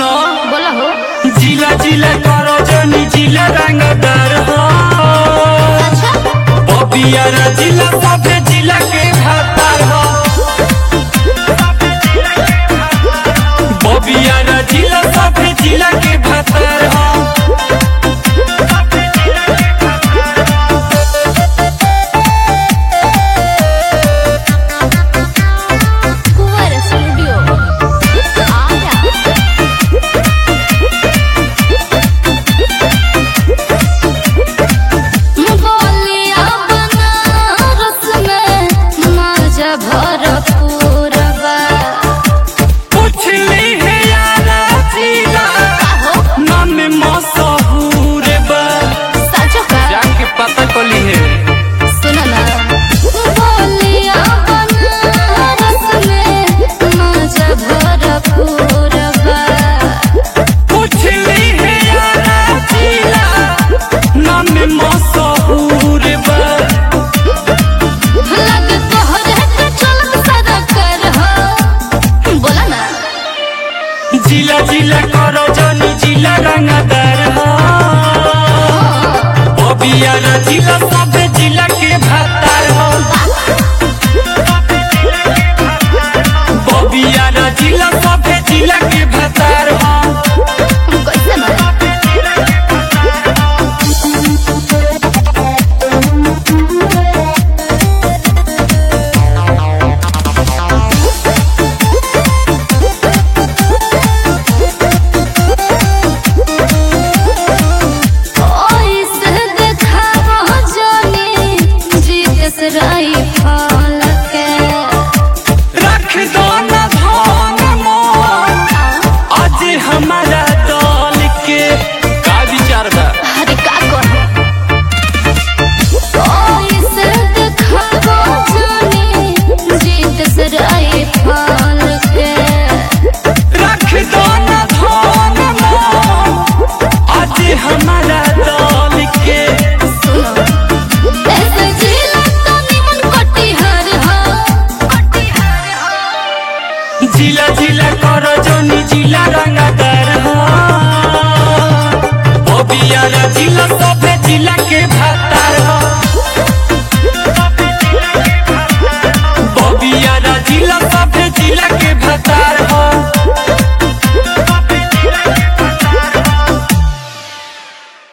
सुनो बोला हो जिला जिला करो जनी जिला रंगदार हो अच्छा बबियारा जिला सभे जिला के भातार हो बबियारा जिला सभे जिला के भातार हो कुंवर स्टूडियो आया बोलिया बनारस में मजा भरपूर बा पुछली है यारा जिला हो नाम मशहूर बा साचो का जाके पता कली है सुनो ना बोलिया बनारस में मजा भरपूर बा पुछली है यारा जिला नाम मशहूर बा लग तोहरे के चलत सदा कर हो बोला ना जिला जिला करो जनी जिला रंगदार हो बबियारा जिला सब जिला के भातार हो बबियारा जिला सब जिला के भातार हो कैसे मारा ओइसे देखावा जानी जीतेस राई फल के रख दो न धन मोन आज हमारा दल के का विचार बा अरे का कहे ओइसे देखावा जानी जीतेस राई फल के रख दो न धन मोन आज हमारा दल के सुनो ऐसे जिला तो निमन कटिहार हो कटिहार हो जिला जिला करो जनी जिला रंगदार हो बबियारा जिला